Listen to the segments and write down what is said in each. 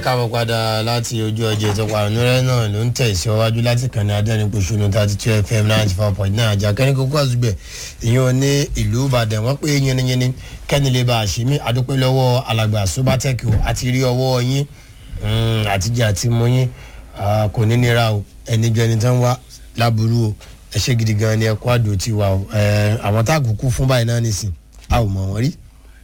káàbọ̀ padà láti ojú ọjọ́ ìtọ́pọ̀ àrùnúrẹ́ náà ló ń tẹ̀ síwájú láti kànnì adẹ́nipòṣónú thirty two fm ninety four point nine àjà kẹ́ni kókó àzùgbẹ̀ ìyẹn ní ìlú ìbàdàn wọ́n pé yínníyínní kẹ́ni lè bá a ṣe mí adúpẹ́ lọ́wọ́ alàgbà subatec o àti rí ọwọ́ yín àtijọ́ àti mú yín kò ní nira o ẹni jẹ́ ẹni tán wá láburú o ẹ ṣe gidi gan ni ẹ kó àdó tiwa o àwọn tá a kúkú fún báyìí náà nìsín a ò mọ̀ wọ́n rí.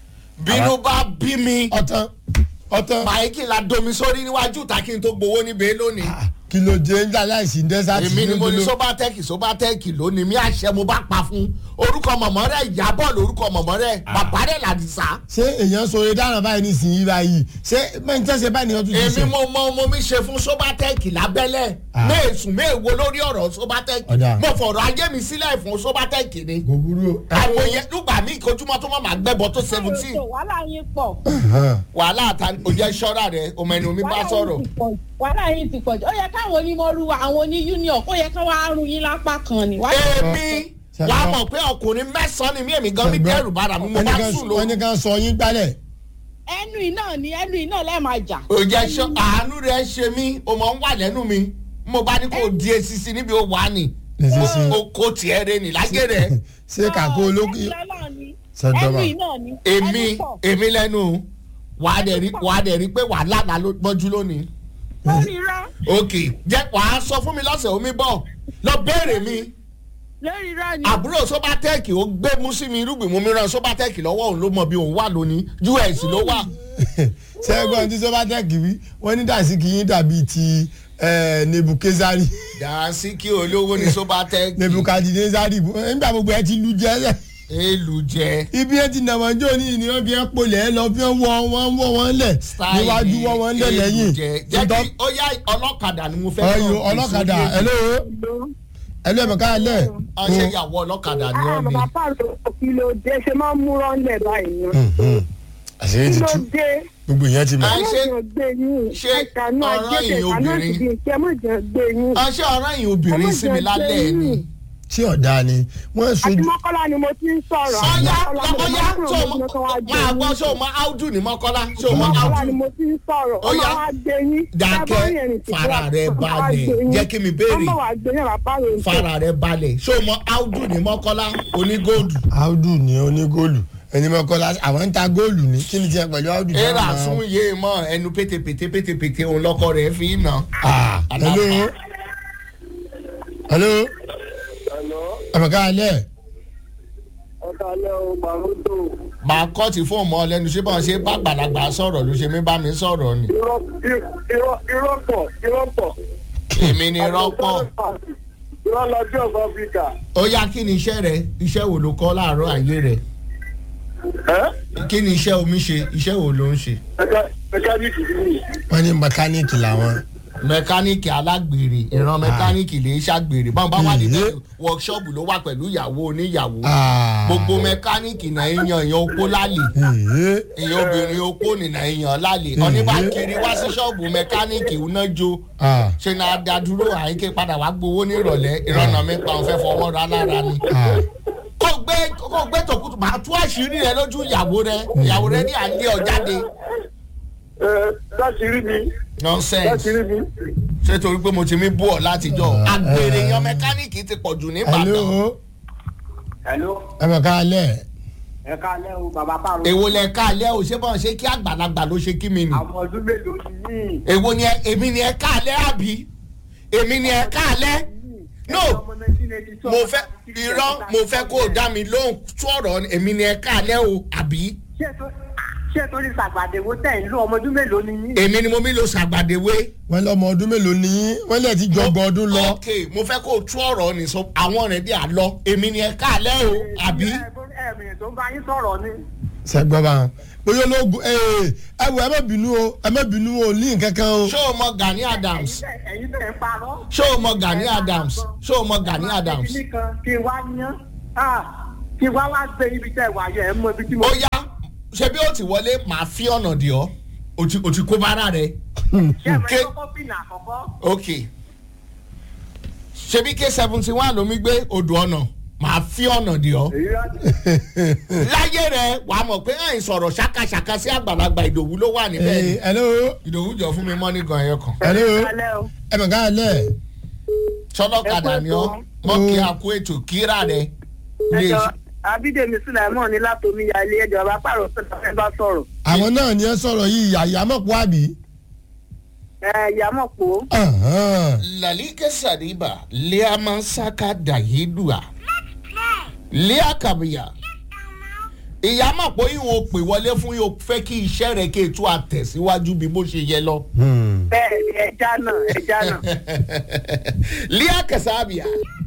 bínú bá bí mi ọ̀tán ọ̀tán máìkì la domi sórí níwájú ta kí n tó gbowó níbẹ̀ lónìí. kí ló jẹ́ ń láìsí dẹ́sàtì èmi ni mo ní sóbátẹ́ẹ̀kì sóbátẹ́ẹ̀kì lónìí mi àṣẹ mo bá pa fún orúkọ mọ̀mọ́ rẹ̀ ìyàbọ̀ lórúkọ mọ̀mọ́ rẹ̀ bàbá rẹ̀ làdìsá. ṣé èèyàn sọ̀rọ̀ dáná báyìí nísìnyí báyìí ṣé mẹ́ńtẹ́sẹ̀ báyìí ni wọ́n tún ti èmi sọ. mo mọ mo mi ṣe fún sóbátẹ́ẹ̀kì lábẹ́lẹ̀ méèsùn méèwo lórí ọ̀rọ̀ sóbátẹ́ẹ̀kì Ọ̀dà. mo fọ̀rọ̀ ayé mi sílẹ̀ fún sóbátẹ́ẹ̀kì ni. kò burú o. àìmọye nígbà míì kojúmọ́ tó mọ̀ máa gbẹ́bọ tó seventeen wàhálà yín pọ̀ wàhálà àtà òjẹ́ ṣọ́ra rẹ̀ ọmọ ẹni omi bá wàhálà sọ̀rọ̀. yín ti pọ̀ jù wàhálà yín ti pọ̀ jù ó yẹ káwọn onímọ̀rúwa àwọn oní union kó yẹ ká wàá rún yín lápá kan ni. wàhálà- èmi wàá mọ̀ pé ọkùnrin mẹ́sàn-án ni mí èmi gan mi dẹ́rù bára mi mo bá sùn wọ́n ní lóru. ká sọ yín gbálẹ̀. ẹnu iná ni ẹnu iná lẹ́ẹ̀ máa jà. òjẹ́ ṣọ́ àánú rẹ̀ ṣe mí o mọ̀ ń wà lẹ́nu mi mo bá ní kó di esisi níbi ó wà ní Esisi. o kò tiẹ̀ rẹ ní lágé rẹ̀ ṣé kàkó olókè. ẹnu iná ni Sọdọ́mà. ẹnu iná ni èmi ẹnu pọ̀. èmi lẹ́nu wàá dẹ̀ rí wàá dẹ̀ rí pé wàá lánàá ló mọ́jú lónìí. lórí rẹ ok jẹ́ wàá sọ fún mi lọ́sẹ̀ omi bọ̀ lọ béèrè mi lórí rẹ ni. àbúrò sóbátẹ́ẹ̀kì ó gbé mú sí mi irúgbìn mú mi ràn sóbátẹ́ẹ̀kì lọ́wọ́ òun ló mọ bí òun wà lónìí us ló wà. sẹ́gbọ́n tí sọ́bátẹ́kì wí wọ́n ní dàsíkì yín dàbí ti eh, nebukazari dàásìkì olówó ní sóbátẹ́ẹ̀kì nebukadinezari nígbà gbogbo ẹ ti lu jẹ́ èlù jẹ. ibi ẹ ti nàmọ́ jọ ní ìní wọn fi ẹ polẹ̀ ẹ lọ fi ẹ wọ wọn wọ wọn lẹ̀ níwájú wọ wọn lẹ̀ lẹ́yìn jẹ́ kí ó yá ọlọ́kadà ni mo fẹ́. ọyọ ọlọ́kadà ẹlò ẹlò ẹ̀mọ̀ká ẹlẹ́ ọṣẹ ìyàwó ọlọ́kadà ni Ah, ọ ni. bàbá pàrọ̀ kí ló dé ṣe máa ń múra ńlẹ̀ báyìí náà. àṣírí kí ti ló tú dé gbogbo ìyẹn ti mọ̀ Ẹ ṣe- ọlọ́jọ́ gbé yín ṣe ẹ̀ṣánú ọ̀rọ̀ ajẹ́tẹ̀ yìí kaná obìnrin? ti di ìṣẹ́ mọ̀jẹ̀ gbé yín. ọṣẹ ọ̀rọ̀ yìí obìnrin sí mi lálẹ́ ẹ̀ ni. tí ọ̀dà ni wọ́n àti sojú mọ́kọ́lá ni mo ti ń sọ̀rọ̀. ọ̀yá Mọ́kọ́lá ni mo ọ̀yá máa ń tó rò mo kàn wá gbé máa yín. gbọ́ ṣé o mọ áùdù ní mọ́kọ́lá ṣé o mọ mọ́kọ́lá ni áùdù. mo ti ń sọ̀rọ̀ ọmọ Ọ̀yá, wa gbé yín. dákẹ́, Bàbá yẹn ti fara wá- rẹ ọmọ wa balẹ̀, gbé yín. jẹ́ kí mi béèrè. ọmọ wa gbé yín bàbá rẹ̀ ń tẹ̀. fara rẹ balẹ̀ ṣé o mọ áùdù ní mọ́kọ́lá onígóòdù. áùdù ni onígóòlù ẹni mọ́kànlá àwọn ń ta góòlù ní kí ni tiẹ̀ pẹ̀lú áùdù èrà náà? sún yé mọ ẹnu pétépété pétépété òun lọkọ rẹ fi ń nà. Ah, hello hello Hello, ẹ̀mọ̀ká ẹlẹ́ ọ̀tá lẹ́ o, Bàrúdò. màá kọ́ ti fóònù mọ́ lẹ́nu ṣé báwọn ṣe bá gbàlagbà sọ̀rọ̀ ló ṣe mí bá mi sọ̀rọ̀ ni. Irọ́ irọ́ irọ́ pọ̀ irọ́ pọ̀. èmi ni rọ́pọ̀. Irọ́ lọ́jọ́ of Africa. ó yá kí ni iṣẹ́ rẹ iṣẹ́ wo ló kọ́ láàárọ̀ ayé rẹ Ẹ́ kí ni iṣẹ́ omi ṣe iṣẹ́ wo ló ń ṣe. Mẹka- mẹkáníìkì ni. wọ́n ní mẹkáníìkì làwọn mẹkáníìkì alágbèrè ìran mẹkáníìkì lè ṣàgbèrè báwọn bá wà ní Èyí. wọ́ọ̀ṣọ́ọ̀bù ló wà pẹ̀lú ìyàwó oníyàwó Ah. gbogbo mẹkáníìkì náà ń yan èèyàn opó lálẹ́ Èé. èèyàn obìnrin opó nìna èèyàn lálẹ́ oníbàkiri wá sí ṣọ́ọ̀bù mẹkáníìkì iná jó Ah. ṣe ni adadúró àyíké padà wá gbowó ní ìrọ̀lẹ́ ìrọ̀nà mi pa òun fẹ́ fọwọ́ ra lára ni Ah. kó gbé kó gbé tòkútù máa tú àṣírí rẹ lójú ìyàwó rẹ ìyàwó rẹ ní à ń lé ọ jáde Ẹ láti rí mi. Láti nonsense rí mi. ṣé torí pé mo ti mi bú ọ látijọ́ àgbèrè yan mẹkáníìkì ti pọ̀ jù nígbàdàn hello Hello, ẹ̀mọ̀ká ẹlẹ́ ẹ káalẹ́ o bàbá pàrọ̀. èwo lẹ ká alẹ́ ò ṣé bọ́n ṣe kí àgbàlagbà ló ṣe kí mi nì Àwọn ọdún mélòó ni yìí? èwo ni ẹ èmi ni ẹ ká alẹ́ àbí èmi ni ẹ ká alẹ́ no Ọmọ 1982 mo fẹ́ irọ́ mo fẹ́ kó o dá mi lóhùn sọ̀rọ̀ èmi ni ẹ ká alẹ́ o àbí Ṣé tó- ṣé torí sàgbàdéwó tẹ̀ ń lo ọmọ ọdún mélòó ni yìí? èmi ni mo mi lo ṣàgbàdéwé. wọ́n lọ́mọ ọdún mélòó ní yín wọ́n lè ti jọgbọ́ ọdún lọ ok mo fẹ́ kó o tú ọ̀rọ̀ ní sọ àwọn rẹ̀ dí àlọ́ èmi ni ẹ ká alẹ́ o àbí. Ẹ ẹ̀mí tó ń bá yín sọ̀rọ̀ ni. sẹ́gbọ́n bá wọn bóyá ológun ẹ ẹ wọ ẹ má bínú o ẹ má bínú o ní nǹkan kan o ṣé o mọ Gani Adams Ẹ̀yin bẹ̀- Ẹ̀yin bẹ̀ ń parọ́. ṣé o mọ Gani Adams ṣé o mọ Gani Adams. Kí kan kí n wá yán? Ah, Kí n wá wá gbé ibi tẹ̀ wá yẹ ẹ̀ mọ ibi tí mo. ó yá ṣé bí o ti wọlé màá fi ọ̀nà dì ọ́ o ti o ti kó bára rẹ Ṣé ẹ̀ mọ ké- kọ́kọ́ fìlà àkọ́kọ́? ok ṣebí k seventy one lomi gbé odò ọ̀nà màá fi ọ̀nà dì ọ́ èyí láti láyé rẹ wàá mọ̀ pé àìn sọ̀rọ̀ ṣàkàṣàkà sí àgbàlagbà ìdòwú ló wà níbẹ̀ ni Ee, hello ìdòwú jọ fún mi mọ́ ní gan ẹyọ kan hello alẹ́ o. ẹ mọ̀ ká lẹ̀ sọlọ́kadà Ẹ kú ni ọ́ ètò. mọ́ kí a kó ètò kíra rẹ lè ẹjọ abídèmí sùlẹmọ ní látòmí ya ilé ẹjọ bá pààrọ̀ sọdọ fẹẹ bá sọ̀rọ̀. àwọn náà ni ẹ sọ̀rọ̀ yìí àyàmọ̀ pọ̀ àbí. ẹ ìyàmọ pò Ahan. lalike sadiba liama saka dahidua lia kabiya ìyá mọ̀ pé ìwọ̀n ò pè wọlé fún yóò fẹ́ kí iṣẹ́ rẹ̀ kí ètò àtẹ̀síwájú bí bó ṣe yẹ lọ. Hmm. bẹ́ẹ̀ ni ẹja náà ẹja náà. lia kasabia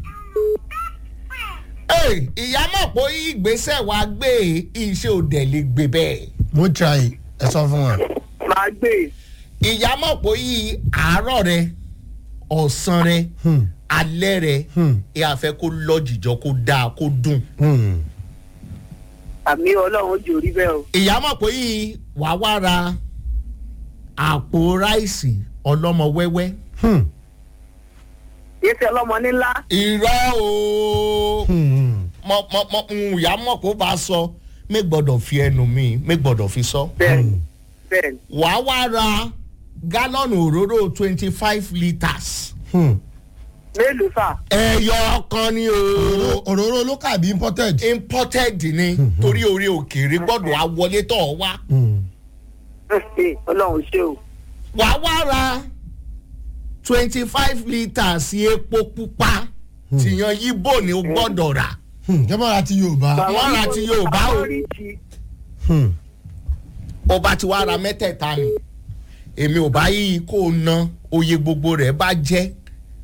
Hey, ìyá mọ̀ pé ìgbésẹ̀ wa gbé iṣẹ́ òdẹ̀ lè gbé bẹ́ẹ̀. mo try ẹ sọ fún wa. màá gbé e. ìyá mọ̀ pé yìí àárọ̀ rẹ ọ̀sán rẹ Hmm. alẹ́ rẹ Hmm. ẹ àfẹ́ kó lọ́jìjọ́ kó dáa kó dùn. Hmm. àmì ọlọ́run ojú orí bẹ́ẹ̀ o. ìyá mọ̀ pé yìí wàá wá ra àpò ráìsì ọlọ́mọ wẹ́wẹ́. Hmm. yéésì ọlọ́mọ nílá. irọ́ o Hmm. mọ mọ mọ ń ìyá mọ̀ kó bá sọ mi gbọ́dọ̀ fi ẹnu mi mi gbọ́dọ̀ fi sọ. bẹ́ẹ̀ ni bẹ́ẹ̀ ni. wàá wá ra gálọ́ọ̀nù òróró twenty five litres. Hmm. mélòó fà. ẹyọ kan ni o. òróró ló kà bí imported. imported ni torí orí òkèèrè gbọ́dọ̀ àwọlé tọ̀ wá. Hmm. ọlọ́run ṣe o. wàá wá ra twenty five litres epo pupa tìyàn yíbò ni o gbọ́dọ̀ rà. Hmm. jẹ́ mọ́ra ti yorùbá. wọ́n ra ti Yorùbá o. oríṣi Hmm. ó bá ti wá ra mẹ́tẹ̀ẹ̀ta ni èmi ò bá yí kó o ná oye gbogbo rẹ̀ bá jẹ́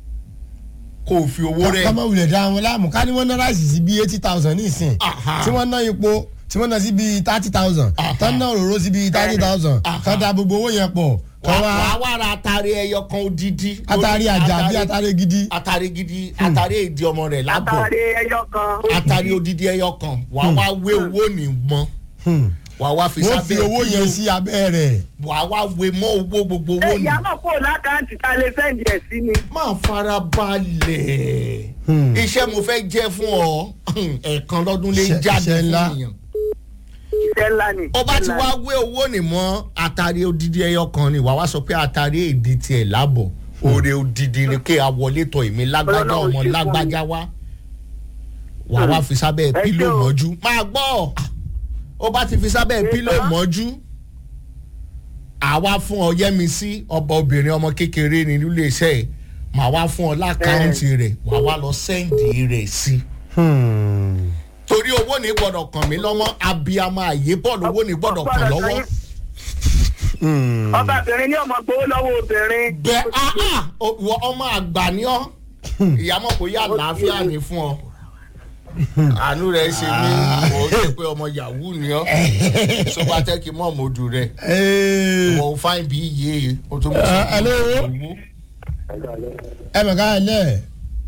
kó o fi owó rẹ̀. ká má wulẹ̀ dá wọn láàmú ká ní wọ́n ná ráìsì sí bíi eighty thousand nísìn Aha. tí wọ́n ná epo tí wọ́n ná sí bíi thirty thousand Aha. tán ná òróró sí bíi thirty thousand Aha. tán da gbogbo owó yẹn pọ̀ wàá kọ́ wàá wá wá ra atari ẹyọ kan odidi. atari àjà bí Atari- atari gidi. atari gidi atari èdè ọmọ rẹ̀ lábọ̀ àtàrí ẹyọ kan. atari odidi ẹyọ kan wàá wá wé owó ní mọ́ Hmm. wàá wá fi wọ́n fi sábẹ́ owó yẹn kílò. sí abẹ́ rẹ̀. wàá wá wé mọ́ owó gbogbo ẹ owó ní. ìyá náà kò lákàntì tá a lè sẹ́ǹdì ẹ̀ sí ni. máa fara balẹ̀ Hmm. iṣẹ́ mo fẹ́ jẹ́ fún ọ ẹ̀ẹ̀kan lọ́dún lè Iṣẹ́- jáde iṣẹ́ fún ńlá. èèyàn. iṣẹ́ ńlá ni. ọba iṣẹ́ ti ńlá wá ni. wé owó ní mọ́ àtàrí odidi ẹyọ kan ni wàá wá sọ pé àtàrí èdè tiẹ̀ lábọ̀ òrè odidi ni kí a wọlé tọ̀ èmi lágbájá Ọlọ́run ọmọ ṣe fún lágbájá wá wàá wá fi sábẹ́ Ẹ pílò ṣé o. mọ́jú máa gbọ́ ọba ti fi sábẹ́ Ẹ pílò sá. mọ́jú àwa fún ọ yẹ́mi sí ọba obìnrin ọmọ kékeré ní ilé iṣẹ́ ẹ̀ màá wá fún ọ lákàntì rẹ̀ wàá wá lọ sẹ́ǹdì rẹ̀ sí Hmm. torí owó ní gbọ́dọ̀ kàn mí lọ́mọ abiyamọ àyè bọ́ọ̀lù owó ní gbọ́dọ̀ kàn lọ́wọ́. Hmm. ọbabìnrin ní ọmọ gbowó lọ́wọ́ obìnrin. bẹ áá ìwọ ọmọ àgbà ni ọ ìyàmọ kò yá àlàáfíà ní fún ọ àánú rẹ ṣe mí mo rò pé ọmọ yahoo ni ọ sọpàtẹ́kì mọ́ mọ́dù rẹ Ee. ìwọ ò fáìn bí iye o tó mú Ah, hello. owó. ẹ mọ̀ ká lẹ̀.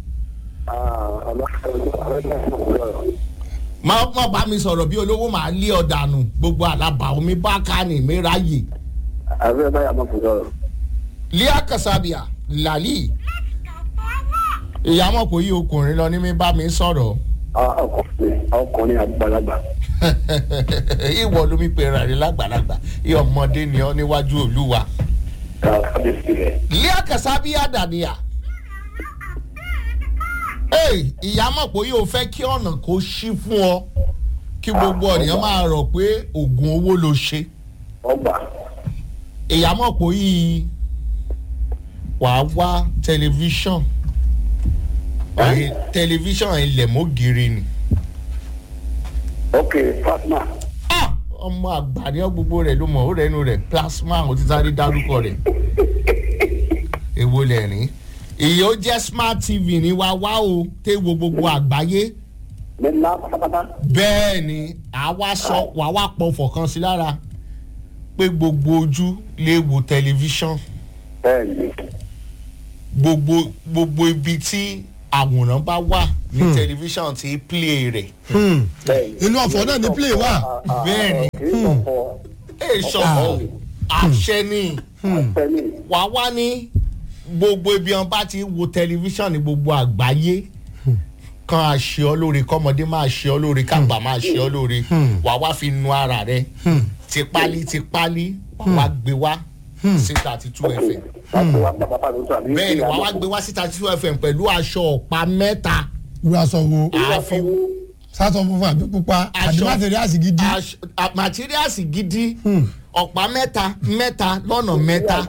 má má bá mi sọ̀rọ̀ bí olówó máa lé ọ dànù gbogbo àlàbà omi bá ká ní mi ráyè àbẹ́ báyà máa fò sọ̀rọ̀. líà kàsábìà làlí ìyàmọ̀ kò yí ọkùnrin lọ ní mi bá mi sọ̀rọ̀. ọkùnrin ọkùnrin àgbàlagbà. ìwọ ló mi pe ra rẹ lágbàlagbà ìyá ọmọdé ni ọ níwájú olúwa. kábíyèsí rẹ̀. ilé àkàsá bí àdàníyà. ee ìyá mọ̀ pé yóò fẹ́ kí ọ̀nà kó ṣí fún ọ kí gbogbo ènìyàn máa rọ̀ pé oògùn owó ló ṣe. ọgbà. ìyá mọ̀ pé yìí wàá wá tẹlifíṣàn Èyí tẹlifíṣàn ilẹ̀ mọ́gìrì ni. ok fatma. Ah! ọmọ àgbà ní ọ gbogbo rẹ ló mọ ó rẹnu rẹ plasma ó ti sáré dárúkọ rẹ èwo lẹ ní ìyẹn ó jẹ smart tv ní wa wá o tẹ wo gbogbo àgbáyé mẹ́ta pátápátá. bẹ́ẹ̀ ni àwa sọ wà wá pọ̀ fọ̀kan sí lára pé gbogbo ojú lè wo tẹlifíṣàn bẹ́ẹ̀ni. gbogbo gbogbo ibi tí àwòrán bá wà ní tẹlifíṣàn ti play rẹ̀ Hmm. bẹ́ẹ̀ni. inú ọ̀fọ̀ náà ní play wà. bẹ́ẹ̀ ni kì í sọ̀fọ̀. èso àṣẹ ni. àtẹ̀lé. wàá wá ní gbogbo ibi wọn bá ti wo tẹlifíṣàn ní gbogbo àgbáyé kan á ṣe ọ lóore kọ́mọdé máa ṣe ọ lóore kágbà máa ṣe ọ lóore wà wá fi nu ara rẹ ti pálí ti pálí wà gbé wá sí thirty two fm láti wá bàbá pàrọ̀ tó àbí. bẹ́ẹ̀ ni wà wá gbé wá sí thirty two fm pẹ̀lú aṣọ ọ̀pá mẹ́ta irú aṣọ wo àfi sátọ funfun àbí pupa àbí Aṣọ- mátẹríàsì gidi aṣọ- a- materials gidi ọ̀pá mẹ́ta mẹ́ta lọ́nà mẹ́ta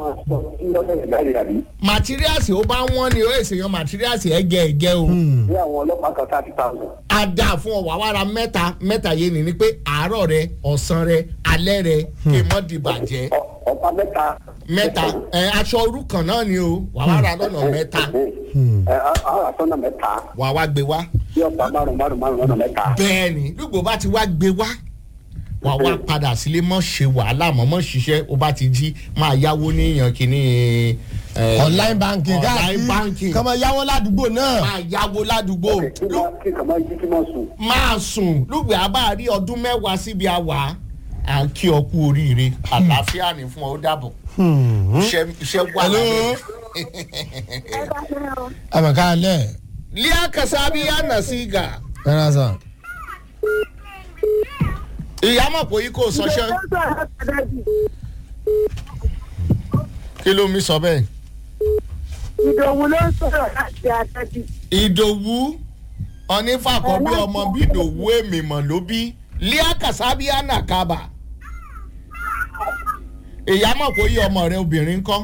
materials ó bá wọ́n ni ó èsèyàn materials ẹ̀gẹ́ ẹ̀gẹ́ o bí àwọn ọlọ́pàá kan thirty thousand. a dà fún ọ wà wá ra mẹ́ta mẹ́ta yé ni ni pé àárọ̀ rẹ ọ̀sán rẹ alẹ́ rẹ kí n mọ́ di bàjẹ́ ọ̀pá mẹ́ta. mẹ́ta ẹ̀ aṣọ orú kan náà ni o wà wá ra lọ́nà mẹ́ta ẹ àwọn àtọ́nà mẹ́ta wà wá gbé wá bí ọ̀pá márùn márùn márùn lọ́nà mẹ́ta. bẹ́ẹ̀ ni lùgbò bá ti wá gbé wá wà wá padà sílé mọ́ ṣe wàhálà mọ́ mọ́ ṣiṣẹ́ ó bá ti jí máa yáwó níyàn kínní. eh, online banking online káàkiri banking kọ́mọ yáwó ládùúgbò náà máa yáwó ládùúgbò kí máa kí kàn máa jí kí máa sùn. máa sùn lùgbò àbá rí ọdún mẹ́wàá síbi àwà à ń kí ọ kú oríire àlàáfíà ní fún ọ ó dàbọ̀ iṣẹ́ iṣẹ́ wà Hello? lábẹ́. àmọ̀ká alẹ́ lia kasabiya nasiga ẹ̀rọ sàn. ìyá mọ̀ pé yìí kò sọṣẹ́ kí ló mi sọ bẹ́ẹ̀. ìdòwú ló ń sọ̀rọ̀ láti àtẹ́jú. ìdòwú onífàkọ́bí ọmọ bí ìdòwú èmìmọ̀ ló bí lia kasabiya nakaba ìyá mọ̀ pé yí ọmọ rẹ obìnrin kọ́.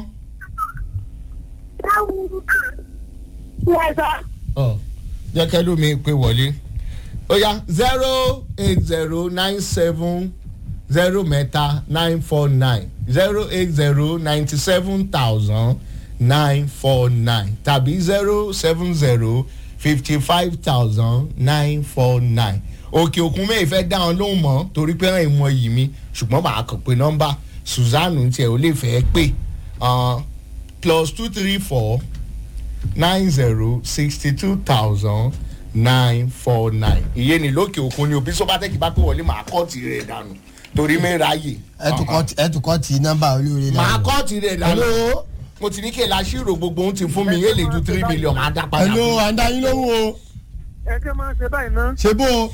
jẹ́ kẹ́lú mi pé wọlé ó yá zero eight zero nine seven zero mẹ́ta nine four nine zero eight zero ninety seven thousand nine four nine tàbí zero seven zero fifty five thousand nine four nine òkè òkun mẹ́rin fẹ́ dá wọn lóhùn mọ́ torí pé ràn ìmọ̀ yìí mi ṣùgbọ́n màá kàn pé nọ́mbà suzanne tiẹ̀ ò lè fẹ́ pè uh, plus two three four nine zero sixty two thousand nine four nine ìyẹn ní lókè òkun ni òbí sọ́bátẹ́kì bá pè wọlé màá kọ́ọ̀tì rẹ̀ dànù torí mẹ́ra yè. ẹtùkọ́ ti nọ́mbà olóore náà. màá kọ́ọ̀tì rẹ̀ dànù hello mo ti ní kí èlà ṣírò gbogbo ohun ti fún mi yé lè ju three million máa dá padà. hello àǹdáyín lówó o ẹ ṣe máa ń ṣe báyìí ná. ṣe bó o.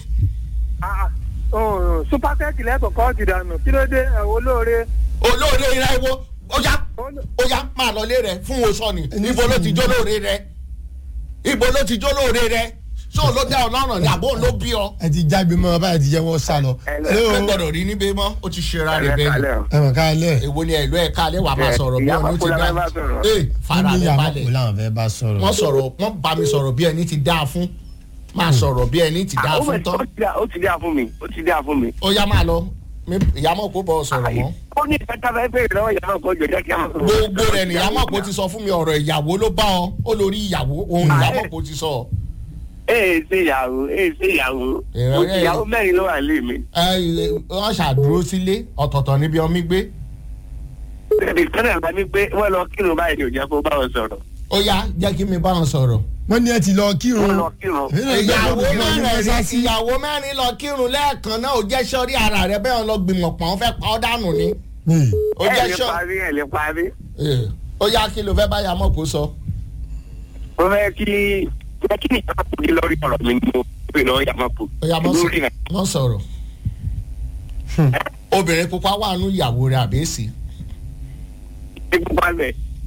supakẹ́ẹ̀tì lẹ́kọ̀ọ́kọ́ ti dànù kí ló dé ẹ̀ olóore. olóore ra ewo ó yá ó yá máa lọ lé rẹ fún oṣọ ni ibo ló ti jó lóore rẹ ibo ló ti jó lóore rẹ sóò ló dá ọ lọ́rùn ní àbó ló bí ọ. ẹ ti jágbe mọ́ báyìí ti jẹ́ wọ́n sá lọ. ẹ gbọ́dọ̀ rí níbẹ̀ mọ́ ó ti ṣera rẹ̀ bẹ́ẹ̀ ni. ẹ̀mọ̀ká alẹ́ èwo ni ẹ̀lú ẹ̀ka alẹ́ wàá máa sọ̀rọ̀ bí ẹni ti dá ee fara ní rẹ ìyá balẹ̀ mọ̀kò làwọn fẹ́ bá sọ̀rọ̀. wọ́n sọ̀rọ̀ wọ́n bá mi sọ̀rọ̀ bí ẹni ti dá fún máa sọ̀rọ̀ bí ẹni ti dá fún tán ó ti dá fún mi ó ti dá fún mi. ó yá máa lọ Mi- ìyámọ̀ kó bọ̀ sọ̀rọ̀ mọ́ ó ní ìfẹ́ta fẹ́ bèrè lọ́wọ́ ìyá náà kó jọjọ́ kí a máa sọ̀rọ̀. gbogbo rẹ̀ ni ìyámọ̀ kó ti sọ fún mi ọ̀rọ̀ ìyàwó ló bá ọ ó lórí ìyàwó òun ìyámọ̀ kó ti sọ ee ṣe ìyàwó ee ṣe ìyàwó Ìrọ̀lẹ́ mo ti ìyàwó mẹ́rin ló wà lé mi. ẹ ẹ, wọ́n ṣàdúró sílé ọ̀tọ̀ọ̀tọ̀ níbi ọmí gbé bẹ́ẹ̀ni kọ́nà bá mi pé wọ́n lọ kírun báyìí ni ò jẹ́ kó bá wọn sọ̀rọ̀. ó yá jẹ́ kí mi bá wọn sọ̀rọ̀ wọ́n ní ẹ ti lọ kírun. wọ́n lọ kírun. ìyàwó Èmi náà gbé mẹ́rin ọmọ sá sí. ìyàwó mẹ́rin lọ kírun lẹ́ẹ̀kan náà ó jẹ́ sọ́rí ara rẹ̀ bẹ́ẹ̀ wọn lọ gbìmọ̀ pọ̀ wọn fẹ́ pa ọ́ dànù ni Ee, ó ẹ jẹ́ lè sọ́ parí ẹ lè parí. Ee, ó yá kí ló fẹ́ bá yàmọ̀ kó sọ. mo fẹ́ kí fẹ́ kí nìkan kò ní lórí ọ̀rọ̀ mi ní mo pè lọ́wọ́ yàmá kù. ó yá mọ́ lórí sọ- rẹ̀ mọ́ sọ̀rọ̀ obìnrin pupa wà nù ìyàwó rẹ̀ àbẹ́sì ṣé gbogbo àgbẹ̀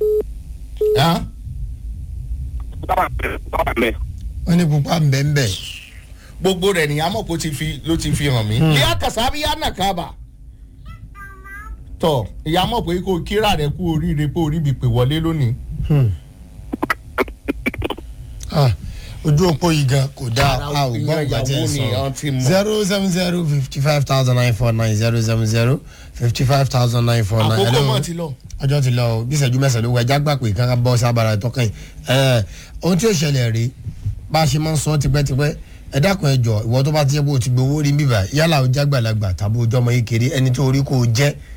báwa bẹ̀ báwa bẹ̀. wọ́n ní pupa ń bẹ̀ ń bẹ̀. gbogbo rẹ̀ nìyàmọ̀ kó ti fi ló ti fi hàn mí. ìyá kàsábí yá nàkàbà tọ ìyàmọ̀ pé kó kíra rẹ̀ kú oríire pé orí mi pè wọlé lónìí. Ah, ojú òpó yìí gan kò dáa Ara a ò gbọ́ ìyá ìgbà tí ẹ ìyàwó ni wọ́n ti sọ mọ̀. zero seven zero fifty five thousand nine four nine zero seven zero fifty five thousand nine four nine. àkókò mọ̀ ti lọ. ọjọ́ ti lọ o bí ìṣẹ́jú mẹ́sàn-án ló wọ ẹja gbà pé kankan bọ́ sábàrà tọkàn yìí ẹ ohun tí ó ṣẹlẹ̀ rí bá a ṣe máa ń sọ tipẹ́tipẹ́ ẹ dákun ẹ jọ ìwọ tó bá ti jẹ́ pé o ti gbowó rí bíbà yálà o jágbàlagbà tàbí o jọmọ yìí kéré ẹni tó orí kò jẹ́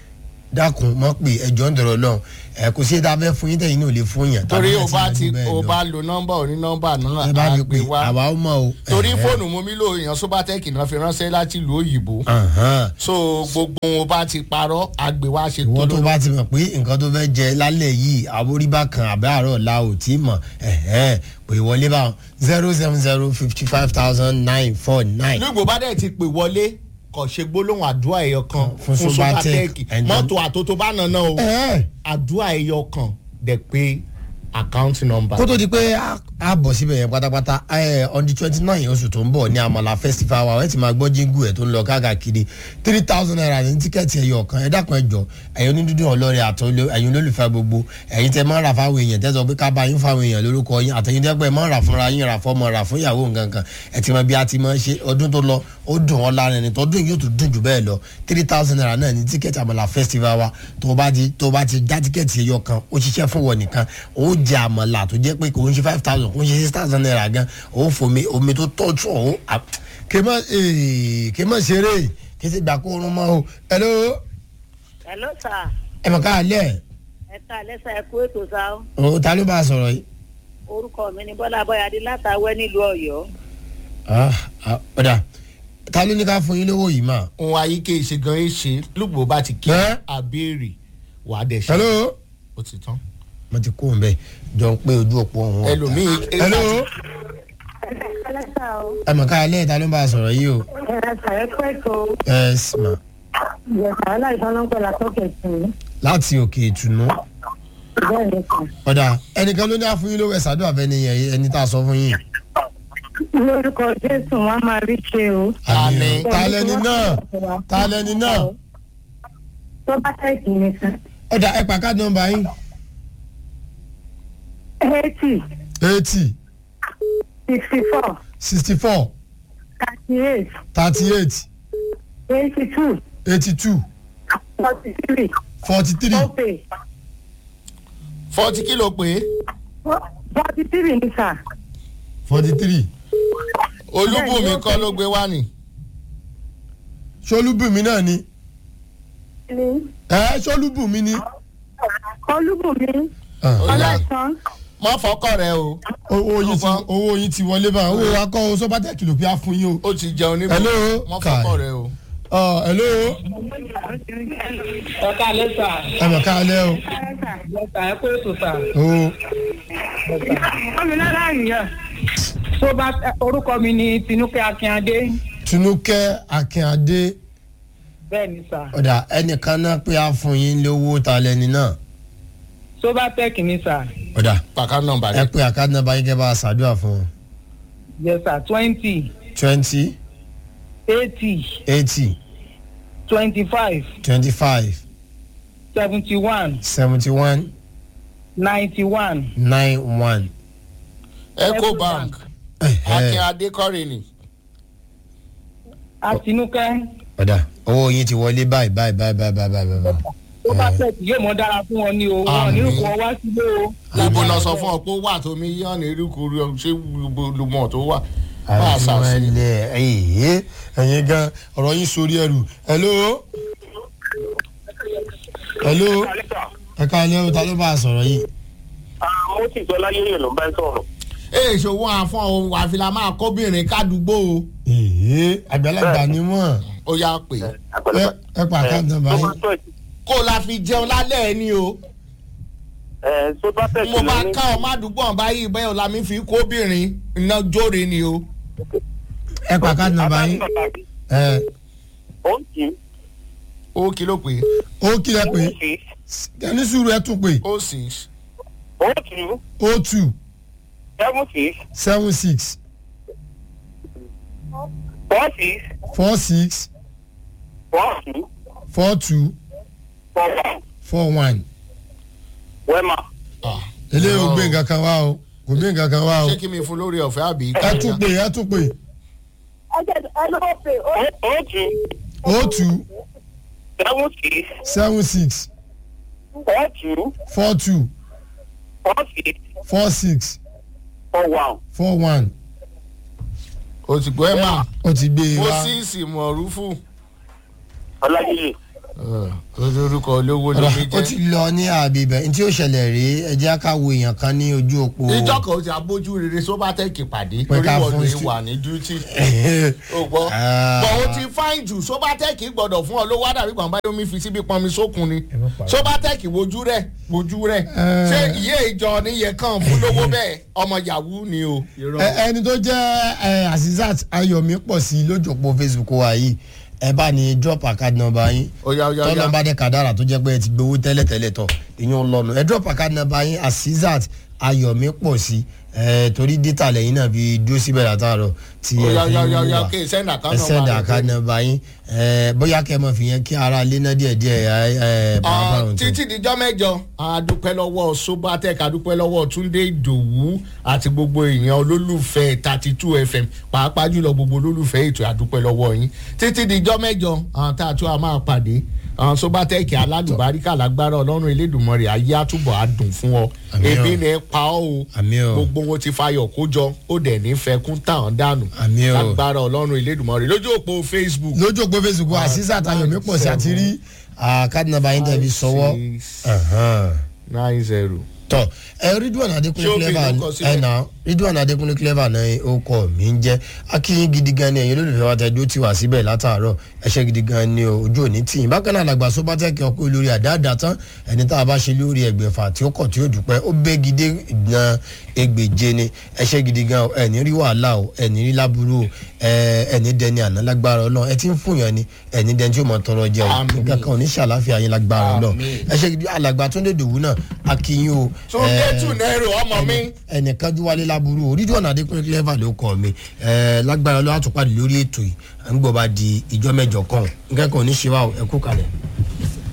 dákun mọ́ pé ẹjọ́ ń dọ̀rọ̀ lọ́hùn ẹ kò sí tá a fẹ́ fún yín tẹ̀yìn náà ò lè fún yàn. torí tàbí o bá láti ti yanjú bẹ́ẹ̀ o lọ. bá lo nọ́mbà òní nọ́mbà náà ẹ bá á mi gbé pè wá àwa ó mọ̀ o. torí Ẹ̀hẹ́. fóònù mo mi lò èèyàn sobatec náà fi ránṣẹ́ láti ìlú òyìnbó Ahán. so gbogbo wọn bá ti parọ́ àgbè wá ṣe ìwọ tó lórí- bá ti mọ̀ pé nǹkan tó fẹ́ jẹ lálẹ́ yìí àboríbá kan àbẹ́ àárọ̀ la ò tí mọ̀ ẹ̀hẹ́n pé wọlé bá zero seven zero fifty five thousand nine four nine. nígbò bá dẹ̀ ti pè wọlé kò ṣe gbólóhùn àdúrà ẹyọ kan Fún fún Sobatec. sobatec And then- mọ́tò àtótó bá nàná o ẹ̀ẹ́ àdúrà ẹyọ kan dẹ̀ pé àkáǹtì nọ́mbà. kó tó di pé a- a bọ̀ síbẹ̀ yẹn pátápátá ẹ̀ on the twenty nine oṣù tó ń bọ̀ ní àmàlà festival wa ẹ̀ ti máa gbọ́ jíngù ẹ̀ tó ń lọ káàkiri three thousand naira ní tíkẹ́ẹ̀tì ẹ̀yọ̀ kan ẹ̀ dákun ẹ̀ jọ ẹ̀yin onídùúdú ọlọ́rẹ̀ àtọ́ ẹ̀yin olólùfẹ́ gbogbo ẹ̀yin tẹ́ máa ń rà fáwọn èèyàn tẹ́ sọ pé ká bá yín fáwọn èèyàn lórúkọ yín àtẹ̀yin tẹ́ pẹ́ máa ń rà fúnra yín rà fọ́mọ rà fún ìyàwó nǹkan ẹ̀ ti mọ bí a ti máa ń ṣe ọdún tó lọ ó dùn ọ́ lára ẹni tọdún yóò tún dùn jù bẹ́ẹ̀ lọ three thousand naira náà ní tíkẹ́ẹ̀tì àmàlà festival wa tó bá ti tó bá ti já tíkẹ́ẹ̀tì ẹ̀yọ̀ kan ó ṣiṣẹ́ fún wọn nìkan ó jẹ àmàlà tó jẹ́ pé kò ń ṣe five thousand kò ń ṣe six thousand naira gan ó fomi omi tó tọ́jú ọ̀hún kémọ̀ kémọ̀ ṣeré kí sì gbà kó oorun mọ́ o hello hello sir ẹ mọ̀ ká lẹ̀ ẹ ká lẹ́sà ẹ kú ètò sá o o ta ló bá a sọ̀rọ̀ yìí. orúkọ mi ni bọ́lá bọ́yadé látàwẹ́ nílùú ọ̀yọ́ Ah, ah, ọ̀dà ta ló ní ká fún yín lówó yìí mà. ohun ayé kì í ṣe gan ẹ ṣe lùgbò bá ti kí Ẹ́? àbẹ́rẹ́ wàá dẹ̀ ṣe hello ó ti tán. mo ti kó òun bẹ́ẹ̀ jọ ń pé ojú òpó òun. ọ̀tá. ẹlòmíì hello ẹlẹ́sà o ẹ mọ̀ ká lẹ̀ ta ló bá a sọ̀rọ̀ yìí o. ẹlẹ́sà ẹ pẹ́ tó yes ma ìyẹ̀sà aláìsàn ló ń pẹ́ látọ́kẹ̀ sí i láti òkè ìtùnú. bẹ́ẹ̀ ni sà. ọ̀dà ẹnìkan ló ní àfún yín lówó ẹ̀ sàdúrà fẹ́ nìyẹn ẹni tá a sọ fún yín. lórúkọ jésù wọn máa rí ṣe o. Àmín. ta lẹni náà ta lẹni náà. tó bá tẹ̀sí mi sàn. ọ̀dà ẹ pàká nọmba yín. eighty eighty sixty four sixty four thirty eight thirty eight eighty two eighty two forty three forty three okay fọ́tí kìlò pé forty three ni sà. forty three. olúbùnmi kọ́ ló gbé wá ní. ṣolúbùnmi náà ni. ní ẹ ṣolúbùnmi ni. olúbùnmi Ah. ọlọ́sàn mọ́ fọ́kọ̀ rẹ o owó yín ti owó yín ti wọlé bá owó wa kọ́ o sọ́bàtà kìlọ̀ pé a fún yín o. ó ti jẹun níbo Hello? mọ́ fọ́kọ̀ rẹ o. ọ hello ẹ ká lẹ́sà ẹ mọ̀ ká lẹ́ o. lẹ́sà ẹ kó ètò sà. o ọmọlára àríyá tó bá orúkọ mi ni tinúkẹ́ akínadé tinúkẹ́ akínadé bẹ́ẹ̀ ni sà ọ̀dà ẹnìkan náà pé a fún yín lówó ta lẹ́ni náà. tó bá tẹ́kì ni sà ọ̀dà pàkà nọmba ẹ rẹ. pé àkáàdì náà bá yín kẹ́ bá a ṣàdúrà fún un. yes sà twenty twenty eighty eighty twenty five twenty five seventy one seventy one ninety one nine one. ecobank akin adékọ́rẹ́ ni. àtinúkẹ́ ọ̀dà owó yín ti wọlé báyìí báyìí báyìí báyìí báyìí báyìí báyìí. tó bá tẹ́kì yóò mọ dára fún wọn ni o wọn ní kó wá sílé o. ibo náà sọ fún ọ pé ó wà tó mílíọ̀nù erékùrú ṣé lùmọ̀ tó wà. máa àti ṣàṣì. wọn lẹ ẹyẹ ẹyin gan ọ̀rọ̀ yín sórí ẹrù hello hello ẹ ká ilé ọ̀tá ló bá a sọ̀rọ̀ yìí. mo sì sọ láyé yẹn ló ń bá ń sọ̀rọ̀. ee ṣòwò àfọ̀n ohun àfilà máa kóbìnrin kádùúgbò o. èyí àgbàlagbà ni wọ́n ó yá pè. ẹ ẹ pa àkáǹtì nọ́mbà tó bá yín. tọ̀ kó o la fi jẹun lálẹ́ ẹ ní o. ẹ̀ tó bá tẹ̀ mo bá ká ọ má dùgbò ọ̀n báyìí bẹ́ẹ̀ ọ̀la mi fi kóbìnrin iná jóre ni o. ẹ pa àkáǹtì nọ́mbà yín. ẹ ó ń kì í ó kí ló pé ó kílẹ̀ ó pé ń kì í ẹni sùúrù ẹ tún pé ó six ó ń kì í o two seven six seven six four six four six four two four two four one four one. wẹ́mà. eléyìí ò gbé nǹkan kan wá o kò gbé nǹkan kan wá o ṣé kí mi fún lórí ọ̀fẹ́ àbí. ẹ tún pé ẹ tún pé ẹ lọ́wọ́ pé ó ó ó two o two seven six seven six four two four two four six four six four one. four one o ti gbọ́ ẹ mà ó ti gbé e wá moses mọ̀rúfù ọláyé orúkọ olówó ló fi ó ti jẹ́. lọ ní àbí ibẹ̀ ní tí ó ṣẹlẹ̀ rí ẹ jẹ́ ká wo èèyàn kan ní ojú òpó. ìjọ kan ó ti abójú rere sóbátẹ́ẹ̀kì pàdé Pé torí ká wọ́n fún lè stu- wà ní dúítì. o gbọ́ Ah. bọ̀ o ti fáìn jù sóbátẹ́ẹ̀kì gbọ́dọ̀ fún ọ lówó àdàbí gbọ̀n báyọ̀ mi fi síbi pọnmi sókun ni sóbátẹ́ẹ̀kì wojú rẹ̀ wojú rẹ̀ ṣé ìyé ìjọ níyẹn kan fún lówó bẹ́ẹ̀ ọmọ yahoo ni o. Ẹ- ẹni tó jẹ́ ẹ, Azizat Ayọ̀mí pọ̀ sí lójú òpó Facebook wa yìí ẹ bá ní drop account number yín Ó yá, ó yá, ó yá. tọ́lọ́ bá dé kàdára tó jẹ́ pé ẹ ti gbowó tẹ́lẹ̀tẹ́lẹ̀ tọ̀ ìyẹn lọ́nu ẹ drop account number yín Azizat Ayọ̀mí pọ̀ sí ẹ torí data lẹ́yìn náà fi dúró síbẹ̀ látàárọ̀ tí Ó ẹ yá, fi yá, ń yá, yá, wà okay, send account ẹ number send rẹ. account number yín ẹ bóyá kẹ́ ẹ mọ̀ fi yẹn kí ara lé náà díẹ̀ díẹ̀ ẹ ẹ bàbá Ah, òun tó. títí dijọ́ mẹ́jọ adúpẹ́ lọ́wọ́ sobatec adúpẹ́ lọ́wọ́ túndé ìdòwú àti gbogbo èèyàn olólùfẹ́ thirty two fm pàápàá jùlọ gbogbo olólùfẹ́ ètò adúpẹ́ lọ́wọ́ yín títí dijọ́ mẹ́jọ àwọn tá a tún a máa pàdé àwọn sobatec alálùbáríkà lágbára ọlọ́run elédùnmọ́rẹ́ ayé àtúbọ̀ àdùn fún ọ Àmín o. ebi ni pa ọ́ o Àmín o. gbogbo wọn ti fayọ̀ kójọ ó dẹ̀ ní fẹkún tàn dànù Àmín o. lágbára ọlọ́run elédùnmọ́rẹ́ lójú òpó facebook lójú òpó facebook wa Azizat Ayọ̀mí pọ̀ sí àti rí àkáàdì nàbà yín tẹ̀bi sọ́wọ́. Ẹ̀hán. nine zero. tọ ẹ ridwan Ṣé adekunle ó fi clever ìlú kọ síbẹ̀? ẹ na ridwan adekunle clever náà ó kọ mí ń jẹ akínyìn gidi gan ni ẹ̀yin olólùfẹ́ wa tẹjú tí wà síbẹ̀ látàárọ̀ ẹṣẹ́ gidi gan ni o ojú òní tì yín bákan náà làgbà sọ́bátẹ́kì ọkọ̀ olórí àdáàdá tán ẹni tá a bá ṣe lórí ẹgbẹ̀fà tí ó kọ̀ tí ó dùpẹ́ ó bẹ́ gidi gan egbèje ni ẹṣẹ́ gidi gan o ẹni rí wàhálà o ẹni rí láburú o ẹ ẹni dẹni àná lágbára ọlọ́run ẹ ti ń fún yàn ni ẹni dẹni tí ó mọ tọrọ jẹ o Àmín. nǹkan kan ò ní ṣàlàáfíà yín lágbára ọlọ́run Àmín. ẹṣẹ́ gidi alàgbà túndé dòwú náà akínyìn o túndé ẹ, túnẹrù ọmọ mi. ẹnìkan jú wálé láburú orídìí ọ̀nà adékúnlé clever ló kọ́ mi ẹ lágbára ọlọ́wọ́ àtúpàdé lórí ètò yìí à ń gbọ́ bá di ìjọ mẹ́jọ kan nǹkan kan ò ní ṣe wá o ẹ kú kalẹ̀.